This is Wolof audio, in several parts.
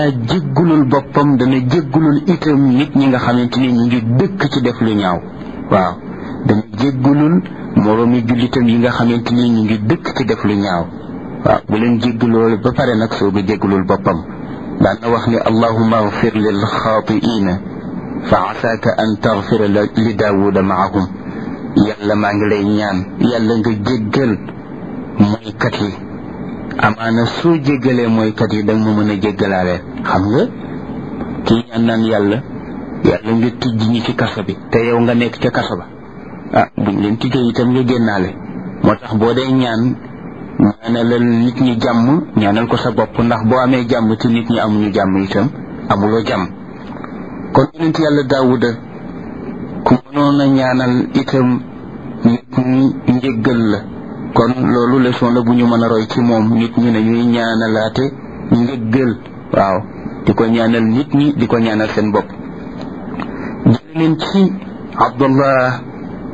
jéggulul boppam dana jéggulul itam nit ñi nga xamante ni ñu ngi dëkk ci def lu ñaaw waaw dana jéggulul moroomi jullitam yi nga xamante ni ñu ngi dëkk ci def lu ñaaw waaw bu leen jégguloolu ba pare nag soo ga jéggulul boppam daan na wax ni allahuma agfir lil xaatiina fa asaaka an tagfira li daawuda maahum yàlla maa ngi lay ñaan yàlla nga jéggal mooykat yi amaana soo jéggalee mooykat yi danga ma mën a jéggalaale xam nga kii ñaan naan yàlla yàlla nga tijj ñi ci kaso bi te yow nga nekk ca kaso ba ah buñ leen tijjee itam nga génnaale moo tax boo dee ñaan ñaanalal nit ñi jàmm ñaanal ko sa bopp ndax boo amee jàmm te nit ñi amuñu jàmm itam amuloo jàmm kon yonent yàlla daawuda ku mënoon a ñaanal itam nit ñi njéggal la kon loolu leçon la bu ñu mën a roy ci moom nit ñi nañuy ñaanalaate njéggal waaw di ko ñaanal nit ñi di ko ñaanal seen bopp jële leen ci abdullah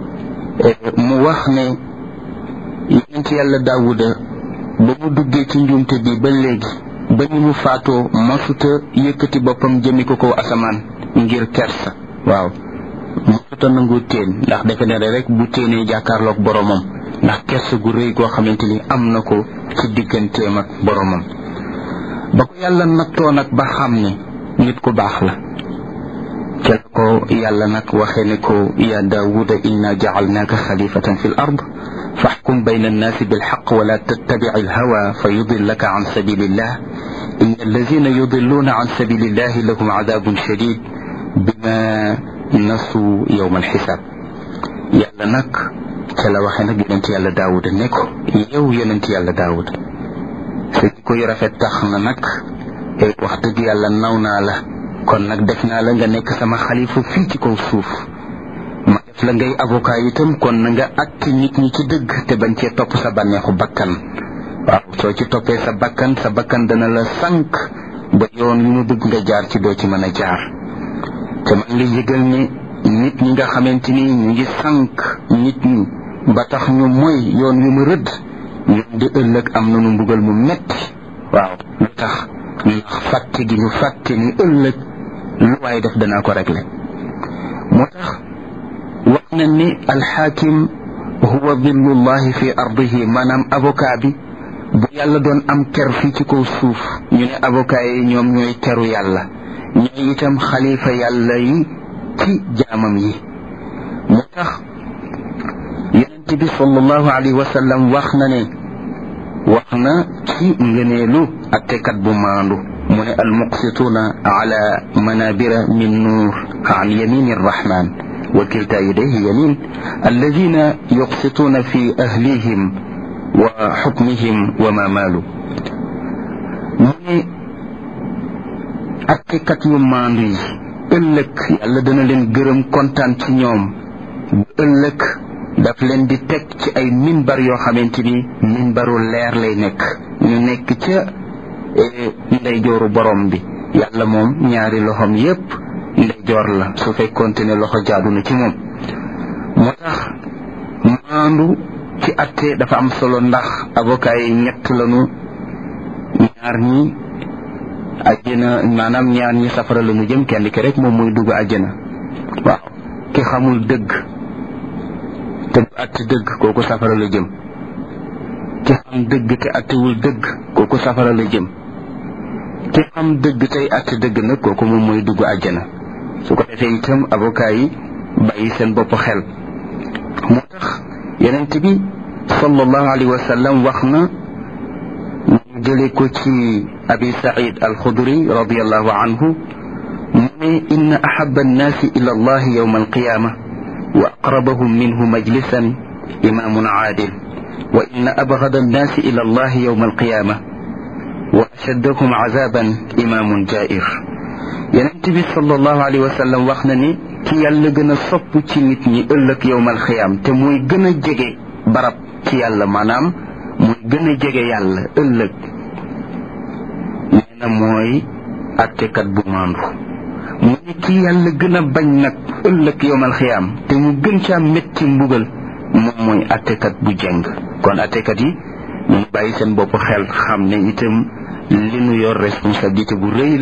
mu wax ne yonent yàlla daawuda ba mu duggee ci njuumte bi ba léegi ba ñu mu faatoo masuta yëkkati boppam jëmi ko ko asamaan ngir kersa waaw masuta nangu teen ndax defe ne rek bu téenee jàkkaarloog boromam ndax kersa gu rëy goo xamante ni am na ko ci digganteem ak boromam ba ko yàlla nattoo nag ba xam ne nit ku baax la ca la ko yàlla nag waxee ne ko ya daawuda inna jacalnaaka xalifatan fi l ard faxkum bayna annaasi bilxaq wala tattabic alhawa fa yudillaka can sabilillah in alladina yudilluuna can sabilillahi lahum cadabun shadid bima nasu yowma alxisaab yàlla nag ca la waxee nag yonent yàlla daawuda ne ko yow yonent yàlla daawuda sa jikko yu rafet tax na nag wax dëgg yàlla naw naa la kon nag def naa la nga nekk sama xalifa fii ci kaw suuf ma def la ngay avocat itam kon na nga atte nit ñi ci dëgg te bañ cee topp sa bànneexu bakkan waaw soo ci toppee sa bakkan sa bakkan dana la sànq ba yoon yu mu bëgg nga jaar ci doo ci mën a jaar te man la yëgal ne nit ñi nga xamante ni ñu ngi sànq nit ñi ba tax ñu mooy yoon yu mu rëdd ñoom di ëllëg am nañu mbugal mu metti waaw lu tax ndax fàtte gi ñu fàtte ni ëllëg lu waaye def danaa ko régler moo tax wax na ni alxaakim huwa dillullahi fi ardihi maanaam avocat bi bu yàlla doon am ker fii ci kaw suuf ñu ne avocat yi ñoom ñooy teru yàlla ñooy itam xalifa yàlla yi ci jaamam yi moo tax yonent bi sallallahu alayhi wa sallam wax na ne wax na ci ngëneelu attekat bu maandu mu ne almuqsituuna ala manabira min nuur an yamini arrahman wa kilta yadayhi yamin alladina yuqsituuna fi ahlihim wa xukmihim wa ma maalu mu ne attekat yu maandu yi ëllëg yàlla dana leen gërëm kontaan ci ñoom ëllëg daf leen di teg ci ay minbar yoo xamante ni minbaru leer lay nekk ñu nekk ca ndeyjooru borom bi yàlla moom ñaari loxoom yépp ndeyjoor la su fekkoonte ne loxo jaadu na ci moom moo tax maandu ci atte dafa am solo ndax avocat yi ñett lañu ñaar ñi àjjana maanaam ñaar ñi safara la ñu jëm kenn ki rek moom muy dugg àjjana waaw ki xamul dëgg te du àtte dëgg kooku safara la jëm ki xam dëgg te àttewul dëgg kooku safara la jëm ki xam dëgg tey àtte dëgg nag kooku moom mooy dugg àjjana su ko defee itam avocat yi bàyyi seen bopp xel moo tax yonent bi sallallahu alayhi wa sallam wax na ñu jële ko ci abi said alxudri radiallahu anhu mu ne inna ahaba annaasi ila allahi yowma alqiyama wa aqrabahum minhu majlisan imamun caadil wa inna abgada annaasi ila allahi yowma alqiyama wa ashaddahum cazaban imamun jair yonent bi sallallahu alayhi wa sallam wax na ni ki yàlla gën a sopp ci nit ñi ëllëg yowmal xiyaam te muy gën a jege barab ci yàlla maanaam muy gën a jege yàlla ëllëg nee na mooy attekat bu maandu mu ne ki yàlla gën a bañ nag ëllëg yowmal xiyaam te mu gën caa métti mbugal moom mooy attekat bu jeng kon attekat yi ñu bàyyi seen bopp xel xam ne itam li nu yor responsabilité bu rëy